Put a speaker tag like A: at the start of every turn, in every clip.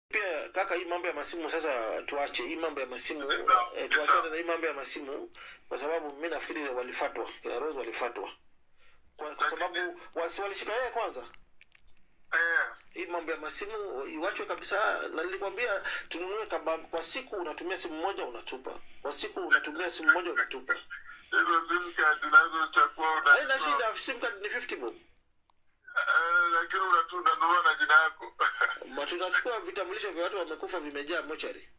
A: pia kaka, hii mambo ya masimu sasa tuache hii mambo ya masimu
B: Yes, sir.
A: eh,
B: Yes,
A: tuachane
B: sir.
A: na hii mambo ya masimu kwa sababu mimi nafikiri walifatwa kina Rose walifatwa kwa, kwa sababu wasi walishika yeye kwanza.
B: Eh,
A: Hii mambo ya masimu iwachwe kabisa, na nilikwambia tununue kaba, kwa siku unatumia simu moja unatupa, kwa siku unatumia simu moja unatupa.
B: hizo sim card nazochukua
A: Haina
B: unachukua.
A: shida, sim card ni 50 bob.
B: Eh, lakini unatu- unanunua na jina yako
A: Ma tunachukua vitambulisho vya watu wamekufa vimejaa mochari.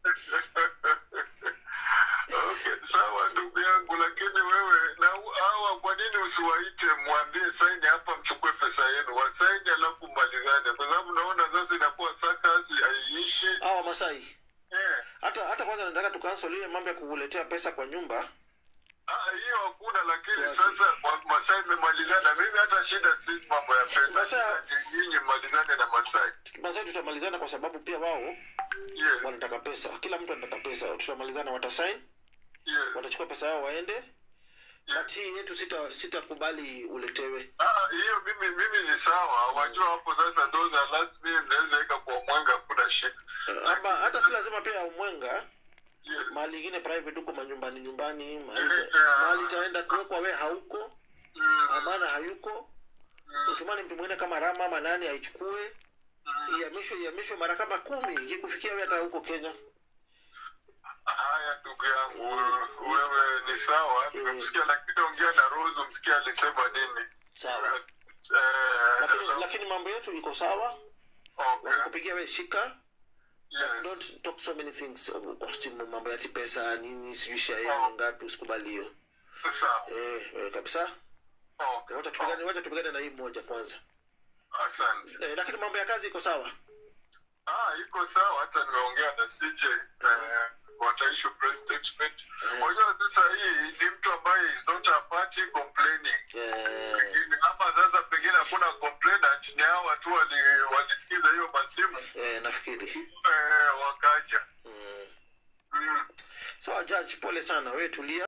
B: okay, sawa ndugu yangu, lakini wewe na hawa, kwa nini usiwaite mwambie saini hapa, mchukue pesa yenu, wasaini alafu mmalizane, kwa sababu naona sasa inakuwa sakasi haiishi.
A: Hawa Masai.
B: Eh,
A: Hata hata kwanza nataka tukansel ile mambo ya kukuletea pesa kwa nyumba.
B: ah, hiyo hakuna, lakini
A: Tuache.
B: sasa wa- Masai mmemalizana. Mimi hata shida si mambo ya pesa,
A: Sasa-
B: Shida ni nyinyi mmalizane na Masai.
A: Masai tutamalizana kwa sababu pia wao
B: Yes,
A: wanataka pesa. Kila mtu anataka pesa. Tutamalizana, watasign,
B: yes.
A: watachukua pesa yao waende. But hii yetu sita sitakubali uletewe.
B: Ah, hiyo mimi mimi ni sawa. Wajua hapo sasa, those are last minute, mnaweza weka kwa mwanga, hakuna shida.
A: Eh, Ama hata si lazima pia umwenga
B: Yes.
A: mahali ingine private huko manyumbani nyumbani mahali
B: Yeah.
A: mahali itaenda kuwekwa we hauko
B: Mm,
A: amana hayuko utumani mtu mwingine kama rama ama nani aichukue ihamishwe ihamishwe mara kama kumi ikikufikia we hata huko kenya
B: Haya ndugu yangu, wewe ni sawa, nimekusikia, lakini ongea na Rose, umsikia alisema nini?
A: sawa
B: Eh,
A: lakini lakini mambo yetu iko sawa
B: okay.
A: wakikupigia we shika
B: Yes.
A: don't talk so many things kwa simu mambo ya ati pesa nini sijui share yenu ngapi usikubali hiyo
B: Sawa.
A: eh, eh, kabisa
B: Okay.
A: wacha tupigane wacha tupigane na hii moja kwanza
B: Asante.
A: eh, lakini mambo ya kazi iko sawa
B: Ah, iko sawa, hata nimeongea na CJ eh, wataishu press statement. Unajua sasa hii ni mtu ambaye is not a party complaining.
A: eh,
B: Pengine- ama sasa pengine hakuna complainant, ni hawa tu wali- walisikiza hiyo masimu
A: eh, nafikiri
B: eh, wakaja
A: mm.
B: mm.
A: sawa judge pole sana wewe tulia